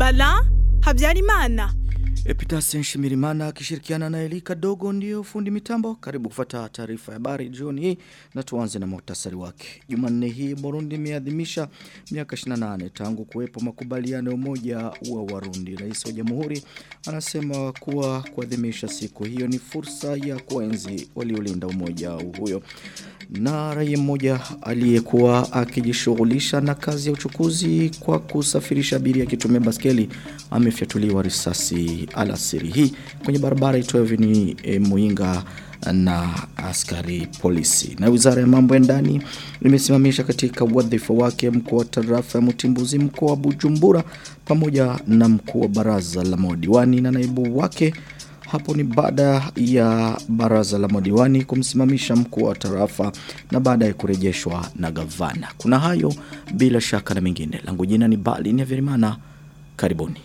Bala Habyarimana. Epitasen Shimirimana akishirikiana na Elika Dogo ndio fundi mitambo. Karibu kufuata taarifa ya habari jioni hii na tuanze na muhtasari wake. Jumanne hii Burundi imeadhimisha miaka 28 tangu kuwepo makubaliano ya umoja wa Warundi. Rais wa Jamhuri anasema kuwa kuadhimisha siku hiyo ni fursa ya kuenzi waliolinda umoja huyo. Na raia mmoja aliyekuwa akijishughulisha na kazi ya uchukuzi kwa kusafirisha abiria akitumia baskeli amefyatuliwa risasi alasiri hii kwenye barabara itoyo ni e, Muinga na askari polisi. Na wizara ya mambo ya ndani imesimamisha katika wadhifa wake mkuu wa tarafa ya Mtimbuzi mkoa wa Bujumbura pamoja na mkuu wa baraza la madiwani na naibu wake hapo ni baada ya baraza la madiwani kumsimamisha mkuu wa tarafa na baadaye kurejeshwa na gavana. Kuna hayo bila shaka na mengine. Langu jina ni Bali ni Verimana. Karibuni.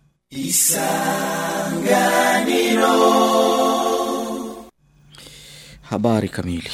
Isanganiro. Habari kamili.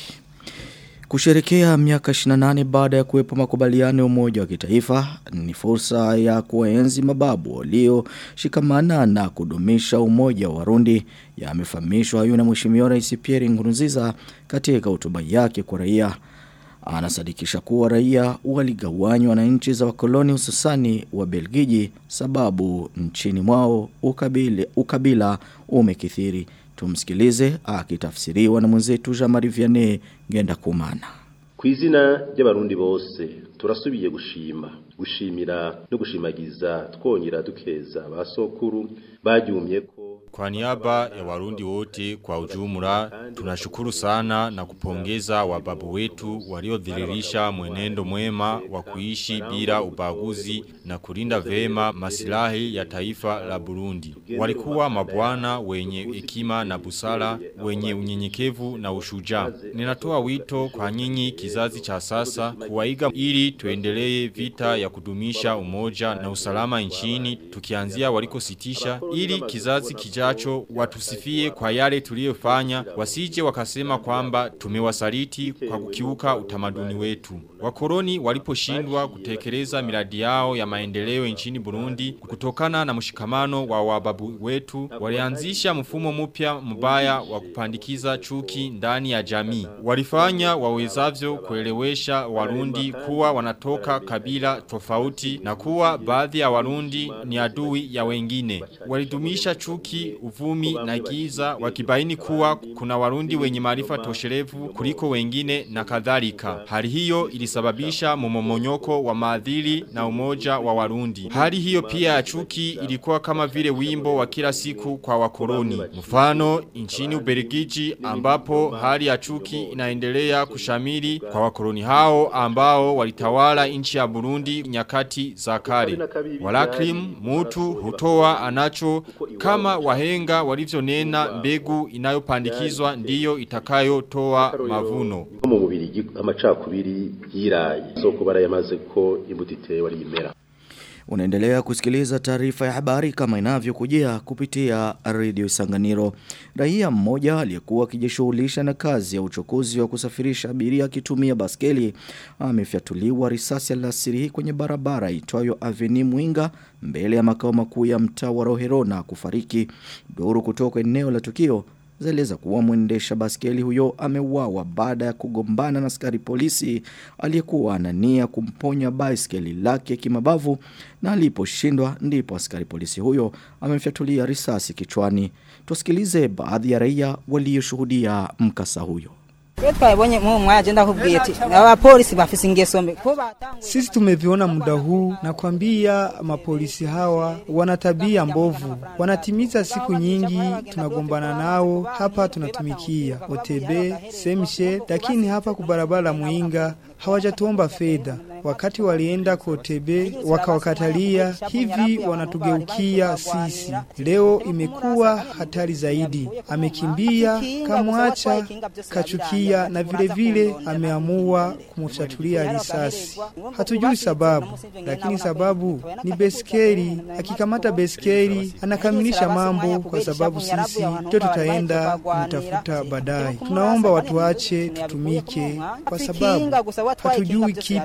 Kusherekea miaka 28 baada ya kuwepo makubaliano ya umoja wa kitaifa ni fursa ya kuenzi mababu walioshikamana na kudumisha umoja wa Warundi yamefahamishwa hayo na Mheshimiwa Rais Pierre Nkurunziza katika hotuba yake kwa raia. Anasadikisha kuwa raia waligawanywa na nchi za wakoloni hususani wa Belgiji sababu nchini mwao ukabila, ukabila umekithiri. Tumsikilize akitafsiriwa na mwenzetu Jean-Marie Vianney Ngenda Kumana. Kwizina ry'abarundi bose turasubiye gushima gushimira no gushimagiza twongera dukeza basokuru baryumye ko Kwa niaba ya warundi wote kwa ujumla, tunashukuru sana na kupongeza wababu wetu waliodhiririsha mwenendo mwema wa kuishi bila ubaguzi na kulinda vema masilahi ya taifa la Burundi. Walikuwa mabwana wenye hekima na busara, wenye unyenyekevu na ushujaa. Ninatoa wito kwa nyinyi kizazi cha sasa kuwaiga ili tuendelee vita ya kudumisha umoja na usalama nchini tukianzia walikositisha ili kizazi kijacho watusifie kwa yale tuliyofanya wasije wakasema kwamba tumewasaliti kwa kukiuka utamaduni wetu. Wakoroni waliposhindwa kutekeleza miradi yao ya maendeleo nchini Burundi kutokana na mshikamano wa wababu wetu walianzisha mfumo mpya mbaya wa kupandikiza chuki ndani ya jamii. Walifanya wawezavyo kuelewesha Warundi kuwa wanatoka kabila tofauti na kuwa baadhi ya Warundi ni adui ya wengine. Walidumisha chuki, uvumi na giza wakibaini kuwa kuna Warundi wenye maarifa tosherevu kuliko wengine na kadhalika. Hali hiyo ilisababisha momomonyoko wa maadili na umoja wa Warundi. Hali hiyo pia ya chuki ilikuwa kama vile wimbo wa kila siku kwa wakoloni. Mfano nchini Ubelgiji ambapo hali ya chuki inaendelea kushamiri kwa wakoloni hao ambao walitawala nchi ya Burundi nyakati za kale. Walakrim mutu hutoa anacho kama wahenga walivyonena mbegu inayopandikizwa ndiyo itakayotoa mavuno. mu mubiri amacakubiri yiraye soko barayamaze ko imbuto itewe ari imera Unaendelea kusikiliza taarifa ya habari kama inavyokujia kupitia Radio Isanganiro. Raia mmoja aliyekuwa akijishughulisha na kazi ya uchukuzi wa kusafirisha abiria akitumia baskeli amefyatuliwa risasi alasiri hii kwenye barabara itwayo Avenue Mwinga mbele ya makao makuu ya mtaa wa Rohero na kufariki. Duru kutoka eneo la tukio zaeleza kuwa mwendesha baskeli huyo ameuawa baada ya kugombana na askari polisi aliyekuwa anania kumponya baiskeli lake kimabavu na aliposhindwa ndipo askari polisi huyo amemfyatulia risasi kichwani. Tusikilize baadhi ya raia walioshuhudia mkasa huyo. twabonye mu mwanya agenda akubwiye ati abapolisi bafise ingeso mbi ko batanga Sisi tumeviona muda huu na kwambia mapolisi hawa wana tabia mbovu, wanatimiza siku nyingi, tunagombana nao hapa, tunatumikia OTB semshe, lakini hapa kubarabara Muinga hawajatuomba fedha. Wakati walienda kwa OTB wakawakatalia, hivi wanatugeukia sisi. Leo imekuwa hatari zaidi, amekimbia kamwacha, kachukia na vile vile ameamua kumfyatulia risasi. Hatujui sababu, lakini sababu ni beskeli. Akikamata beskeli anakamilisha mambo, kwa sababu sisi ndio tutaenda kumtafuta baadaye. Tunaomba watuache tutumike, kwa sababu hatujui kipi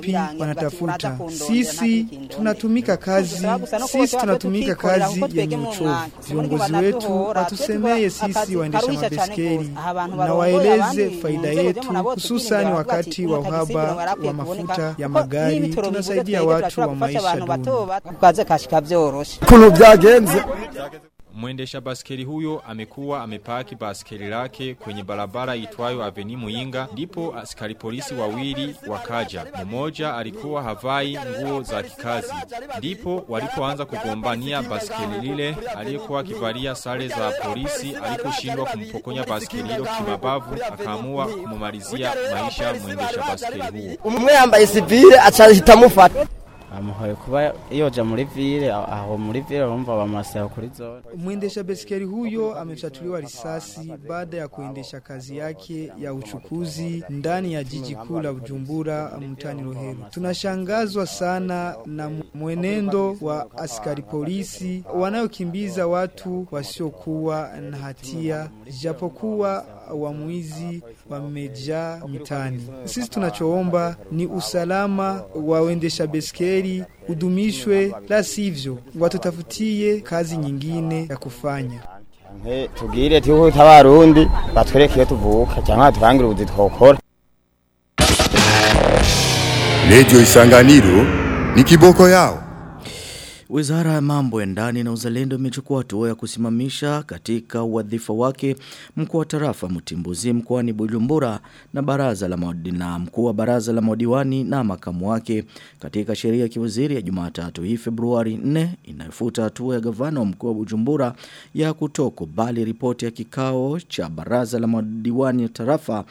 wanatafuta. Sisi tunatumika kazi, sisi tunatumika kazi yenye uchovu. Viongozi wetu watusemeye sisi waendesha mabeskeri na waeleze faida yetu, hususani wakati wa uhaba wa mafuta ya magari. Tunasaidia watu wa maisha duni. kaze kashika vyoroshe ukuntu byagenze Mwendesha baskeli huyo amekuwa amepaki baskeli lake kwenye barabara itwayo Aveni Muinga ndipo askari polisi wawili wakaja. Mmoja alikuwa havai nguo za kikazi. Ndipo walipoanza kugombania baskeli lile aliyekuwa akivalia sare za polisi aliposhindwa kumpokonya baskeli hilo kimabavu akaamua kumumalizia maisha mwendesha baskeli huo. umwe yambaye sivile acahita amufata bamuhoye kuba yoja muri vile aho muri vile urumva bamasaba kuri zone Mwendesha beskeli huyo amefyatuliwa risasi baada ya kuendesha kazi yake ya uchukuzi ndani ya jiji kuu la Bujumbura mtani Rohero. Tunashangazwa sana na mwenendo wa askari polisi wanayokimbiza watu wasiokuwa na hatia, japokuwa wamwizi wamejaa mitani. Sisi tunachoomba ni usalama wa waendesha beskeli udumishwe, la sivyo watutafutie kazi nyingine ya kufanya. Nke tubwire tuko tabarundi batwereke iyo tuvuka cyangwa batubangire ubuzi twokora Radio Isanganiro ni kiboko yao. Wizara ya mambo ya ndani na uzalendo imechukua hatua ya kusimamisha katika wadhifa wake mkuu wa tarafa Mtimbuzi mkoani Bujumbura na baraza la mawadi na mkuu wa baraza la madiwani na makamu wake katika sheria ya kiwaziri ya Jumatatu hii Februari 4 inayofuta hatua ya gavana wa mkoa wa Bujumbura ya kutokubali ripoti ya kikao cha baraza la madiwani ya tarafa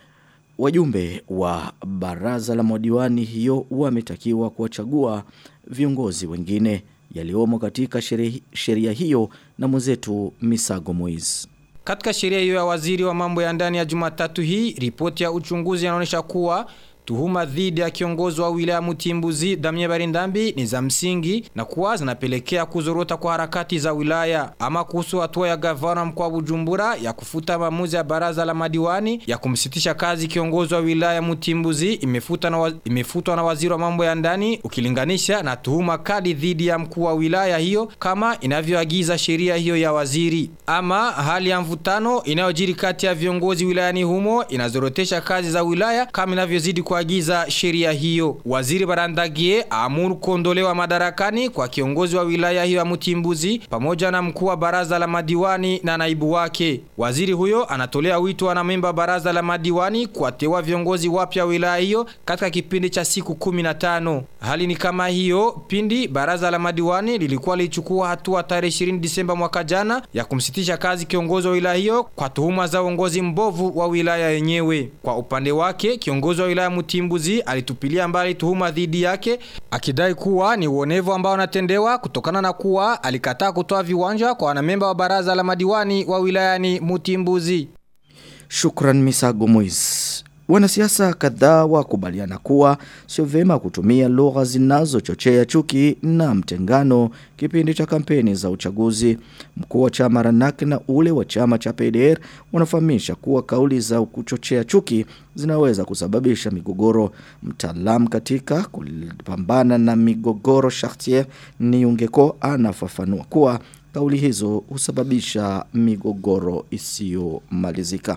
Wajumbe wa baraza la madiwani hiyo wametakiwa kuwachagua viongozi wengine yaliomo katika sheri- sheria hiyo na mwenzetu Misago Moiz. Katika sheria hiyo ya waziri wa mambo ya ndani ya Jumatatu hii, ripoti ya uchunguzi inaonyesha kuwa tuhuma dhidi ya kiongozi wa wilaya Mutimbuzi Damien Barindambi ni za msingi na kuwa zinapelekea kuzorota kwa harakati za wilaya. Ama kuhusu hatua ya gavana mkoa wa Bujumbura ya kufuta maamuzi ya baraza la madiwani ya kumsitisha kazi kiongozi wa wilaya Mutimbuzi imefuta na wa, imefutwa na waziri wa mambo ya ndani ukilinganisha na tuhuma kali dhidi ya mkuu wa wilaya hiyo kama inavyoagiza sheria hiyo ya waziri. Ama hali ya mvutano inayojiri kati ya viongozi wilayani humo inazorotesha kazi za wilaya kama inavyozidi kuagiza sheria hiyo. Waziri Barandagie aamuru kuondolewa madarakani kwa kiongozi wa wilaya hiyo ya Mutimbuzi pamoja na mkuu wa baraza la madiwani na naibu wake. Waziri huyo anatolea wito wanamemba baraza la madiwani kuwateua viongozi wapya wa wilaya hiyo katika kipindi cha siku 15. Hali ni kama hiyo pindi baraza la madiwani lilikuwa lichukua hatua tarehe 20 Disemba mwaka jana ya kumsitisha kazi kiongozi wa wilaya hiyo kwa tuhuma za uongozi mbovu wa wilaya yenyewe. Kwa upande wake kiongozi wa wilaya Mutimbuzi alitupilia mbali tuhuma dhidi yake akidai kuwa ni uonevu ambao anatendewa kutokana na kuwa alikataa kutoa viwanja kwa wanamemba wa baraza la madiwani wa wilayani Mutimbuzi. Shukran Misago Moiz. Wanasiasa kadhaa wakubaliana kuwa sio vema kutumia lugha zinazochochea chuki na mtengano kipindi cha kampeni za uchaguzi. Mkuu wa chama Ranak na ule wa chama cha PDR wanafahamisha kuwa kauli za kuchochea chuki zinaweza kusababisha migogoro. Mtaalamu katika kupambana na migogoro Chartier Niungeko anafafanua kuwa kauli hizo husababisha migogoro isiyomalizika.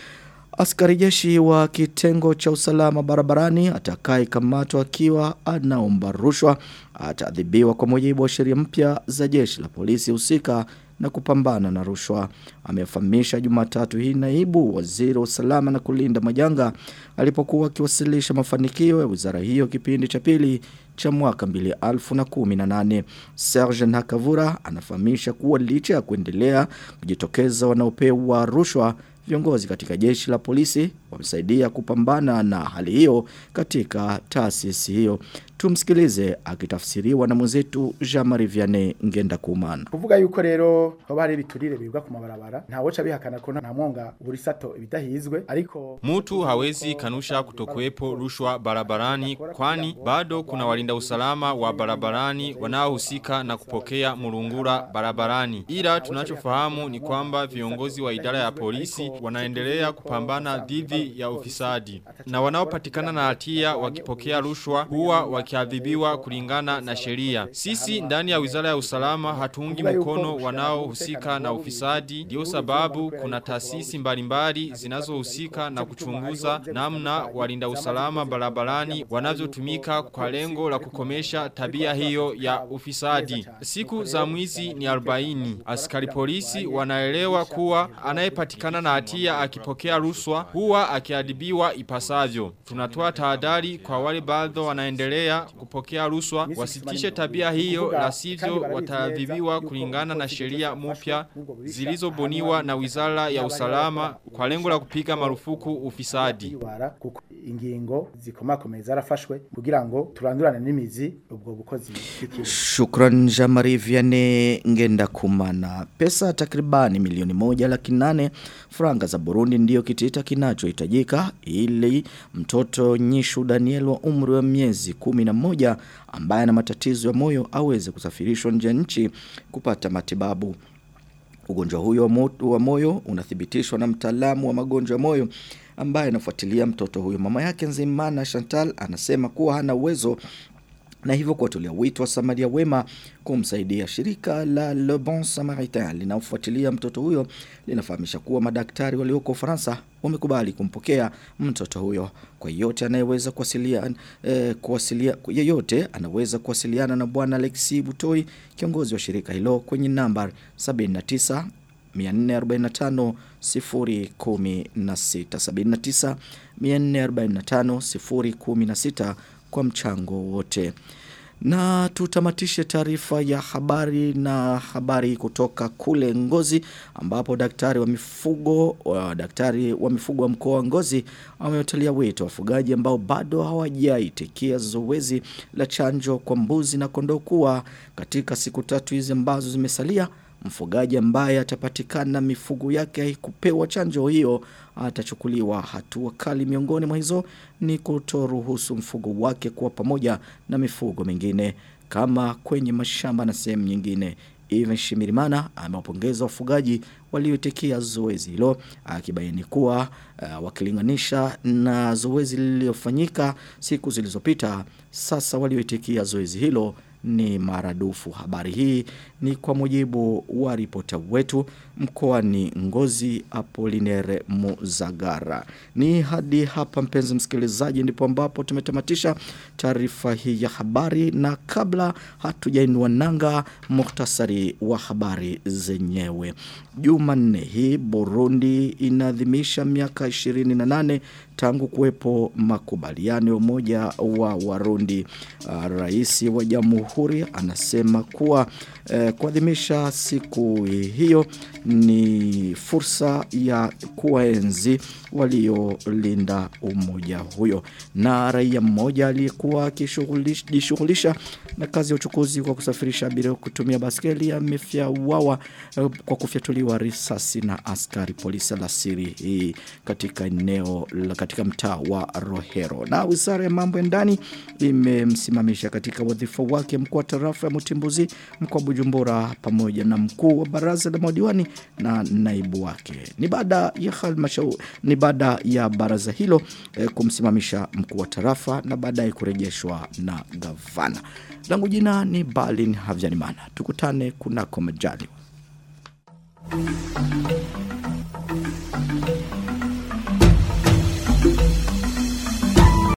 Askari jeshi wa kitengo cha usalama barabarani atakayekamatwa akiwa anaomba rushwa ataadhibiwa kwa mujibu wa sheria mpya za jeshi la polisi husika na kupambana na rushwa. Amefahamisha Jumatatu hii naibu waziri wa usalama na kulinda majanga alipokuwa akiwasilisha mafanikio ya wizara hiyo kipindi cha pili cha mwaka 2018. Serge Nakavura anafahamisha kuwa licha ya kuendelea kujitokeza wanaopewa rushwa viongozi katika jeshi la polisi wamesaidia kupambana na hali hiyo katika taasisi hiyo. Tumsikilize akitafsiriwa na mwenzetu Jean-Marie Vianney Ngenda Kumana. kuvuga yuko rero hoba hari ibiturire bibwa ku mabarabara ntawoca bihakana ko nta mwonga burisato ibidahizwe ariko Mtu hawezi kanusha kutokuwepo rushwa barabarani kwani bado kuna walinda usalama wa barabarani wanaohusika na kupokea murungura barabarani. Ila tunachofahamu ni kwamba viongozi wa idara ya polisi wanaendelea kupambana dhidi ya ufisadi na wanaopatikana na hatia wakipokea rushwa huwa wakiadhibiwa kulingana na sheria. Sisi ndani ya Wizara ya Usalama hatuungi mkono wanaohusika na ufisadi, ndio sababu kuna taasisi mbalimbali zinazohusika na kuchunguza namna walinda usalama barabarani wanavyotumika kwa lengo la kukomesha tabia hiyo ya ufisadi. Siku za mwizi ni 40. Askari polisi wanaelewa kuwa anayepatikana na hatia akipokea rushwa huwa akiadhibiwa ipasavyo. Tunatoa tahadhari kwa wale bado wanaendelea kupokea rushwa wasitishe tabia hiyo la sivyo wataadhibiwa kulingana na sheria mpya zilizobuniwa na Wizara ya Usalama kwa lengo la kupiga marufuku ufisadi. bara kuko ingingo zikomakomeye zarafashwe kugira ngo turandurane n'imizi ubwo bukozi bw'ikibi Shukran Jamari Vianney Ngenda Kumana. Pesa takribani milioni moja laki nane franga za Burundi ndiyo kitita kinachohitajika ili mtoto Nyishu Daniel wa umri wa miezi kumi na moja ambaye ana matatizo ya moyo aweze kusafirishwa nje ya nchi kupata matibabu. Ugonjwa huyo wa mo- wa moyo unathibitishwa na mtaalamu wa magonjwa ya moyo ambaye anafuatilia mtoto huyo. Mama yake Nzimana Chantal anasema kuwa hana uwezo na hivyo kuwatolea wito wa Samaria wema kumsaidia. Shirika la Le Bon Samaritain linaofuatilia mtoto huyo linafahamisha kuwa madaktari walioko Ufaransa wamekubali kumpokea mtoto huyo. Kwa yeyote anayeweza kuwasiliana eh, kuwasilia, yeyote anaweza kuwasiliana na bwana Alexi Butoi, kiongozi wa shirika hilo kwenye namba 79 445 016 79 445 016 kwa mchango wote. Na tutamatishe taarifa ya habari na habari kutoka kule Ngozi ambapo daktari wa mifugo wa daktari wa mifugo wa mkoa wa Ngozi amewatalia wito wafugaji ambao bado hawajaitikia zoezi la chanjo kwa mbuzi na kondoo kuwa katika siku tatu hizi ambazo zimesalia mfugaji ambaye atapatikana mifugo yake haikupewa chanjo hiyo atachukuliwa hatua kali miongoni mwa hizo ni kutoruhusu mfugo wake kuwa pamoja na mifugo mingine kama kwenye mashamba na sehemu nyingine Even Shimirimana amewapongeza wafugaji walioitikia zoezi hilo akibaini kuwa uh, wakilinganisha na zoezi lililofanyika siku zilizopita sasa walioitikia zoezi hilo ni maradufu. Habari hii ni kwa mujibu wa ripota wetu mkoani Ngozi Apolinere Muzagara. Ni hadi hapa mpenzi msikilizaji ndipo ambapo tumetamatisha taarifa hii ya habari na kabla hatujainua nanga muhtasari wa habari zenyewe. Jumanne hii Burundi inaadhimisha miaka 28 tangu kuwepo makubaliano ya umoja wa Warundi. Uh, Rais wa Jamhuri anasema kuwa uh, kuadhimisha siku hiyo ni fursa ya kuwaenzi waliolinda umoja huyo. Na raia mmoja aliyekuwa akijishughulisha na kazi ya uchukuzi kwa kusafirisha abiria kutumia baskeli amefyauawa uh, kwa kufyatuliwa risasi na askari polisi alasiri hii katika eneo la katika mtaa wa Rohero. Na Wizara ya Mambo ya Ndani imemsimamisha katika wadhifa wake mkuu wa tarafa ya Mutimbuzi mkoa wa Bujumbura pamoja na mkuu wa baraza la madiwani na naibu wake. Ni baada ya halmashauri ni baada ya baraza hilo eh, kumsimamisha mkuu wa tarafa na baadaye kurejeshwa na gavana. Langu jina ni Balin Havjanimana. Tukutane kunako majaliwa.